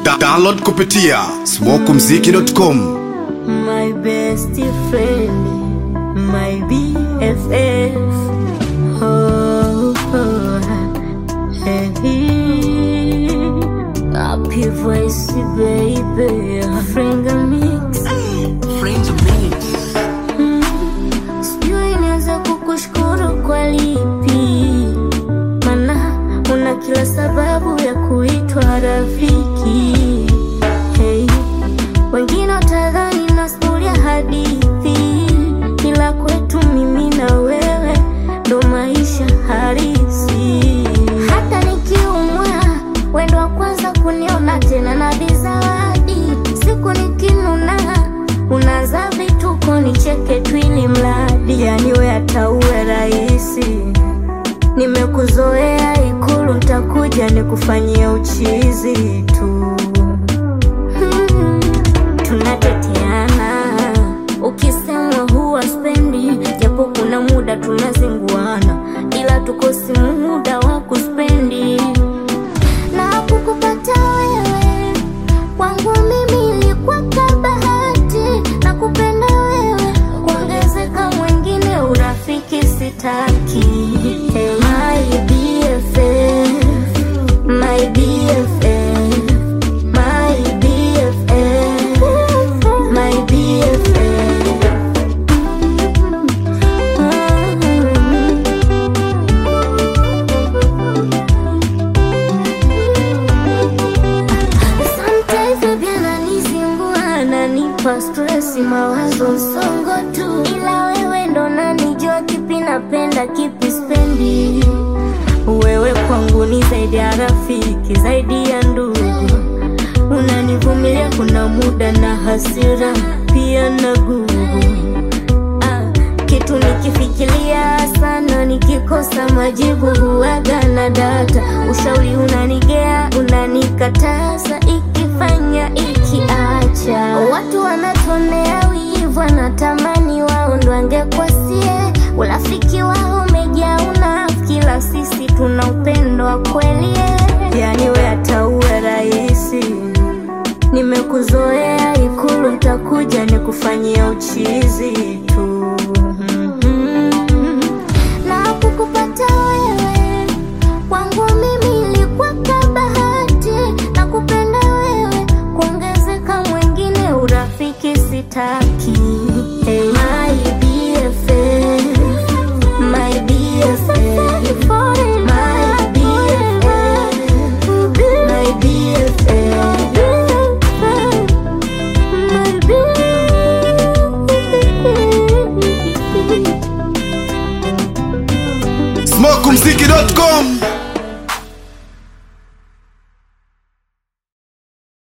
Da download kupitia smokumziki.com. My best friend, my BFF. Oh, oh, hey. Happy voice, baby. Finger mix. Sijui nianze kukushukuru kwa lipi, mana una kila sababu ya kuitwa rafiki. Hey, wengine watadhani nasimulia hadithi, ila kwetu mimi na wewe ndo maisha halisi. Hata nikiumwa, wendo wa kwanza kuniona tena na bizawadi. Siku nikinuna, unaanza vituko nicheke tu ili mradi, yani we hata uwe rahisi Nimekuzoea Ikulu, ntakuja nikufanyie uchizi tu. Hmm, tunateteana ukisemwa huwa spendi, japo kuna muda tunazinguana, ila tukosi muda wa kuspendi na kukupata wewe kwangu mimi ilikuwa kabahati na kupenda wewe kuongezeka mwingine urafiki sitaki hey, my BFF, my BFF, my BFF, my BFF. Sometimes baby ananizingua, ananipa stress, mawazo msongo tu, ila wewe ndo nanijua kipi napenda kipi spendi. Wewe kwangu ni zaidi ya rafiki, zaidi ya ndugu, unanivumilia kuna muda na hasira pia na gugu Ah, kitu nikifikiria sana, nikikosa majibu huwaga na data. Ushauri unanigea, unanikataza, ikifanya ikiacha. Watu wanatonea wivu, wanatamani wao ndo angekwasie. Urafiki wao umejaa unafiki, ila sisi tuna upendo wa kweli. Yani we hata uwe rahisi Nimekuzoea Ikulu, ntakuja nikufanyia uchizi tu. Mhm. Na kukupata wewe kwangu mimi ilikuwa kabahati, na kupenda wewe kuongezeka mwingine urafiki sitaki. Hey, my BFF, my BFF, my BFF, my BFF. smokumziki.com.